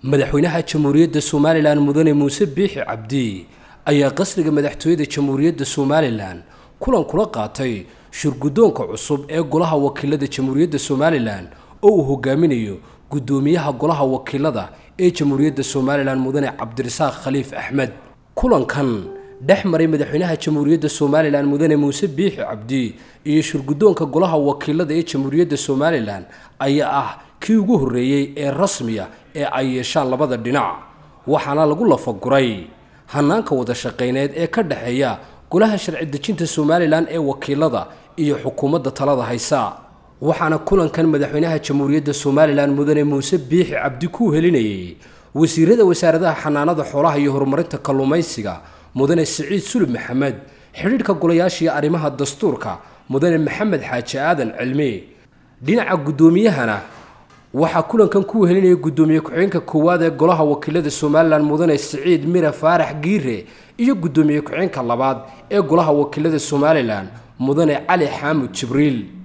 madaxweynaha jamhuuriyadda somalilan mudane muuse biixi cabdi ayaa qasriga madaxtooyada jamhuuriyadda somalilan kulan kula qaatay shirguddoonka cusub ee golaha wakiilada jamhuuriyadda somalilan oo uu hogaaminayo guddoomiyaha golaha wakiilada ee jamhuuriyadda somalilan mudane cabdirasaaq khaliif axmed kulankan dhex maray madaxweynaha jamhuuriyadda somalilan mudane muuse biixi cabdi iyo shirguddoonka golaha wakiilada ee jamhuuriyadda somalilan ayaa ah kii ugu horreeyey ee rasmiya ee ay yeeshaan labada dhinac waxaana lagu lafaguray hanaanka wada shaqayneed ee ka dhexeeya golaha sharci dejinta somalilan ee wakiilada iyo xukuumadda talada haysa waxaana kulankan madaxweynaha jamhuuriyadda somalilan mudane muuse biixi cabdi ku helinayay wasiirada wasaaradaha xanaanada xoolaha iyo horumarinta kalluumaysiga mudane siciid sulub maxamed xidhiidhka golayaasha iyo arrimaha dastuurka mudane maxamed xaaji aadan cilmi dhinaca guddoomiyahana waxaa kulankan ku helinaya guddoomiye ku-xigeenka koowaad ee golaha wakiilada somalilan mudane siciid mira faarax giire iyo guddoomiye ku-xigeenka labaad ee golaha wakiilada somalilan mudane cali xaamud jibriil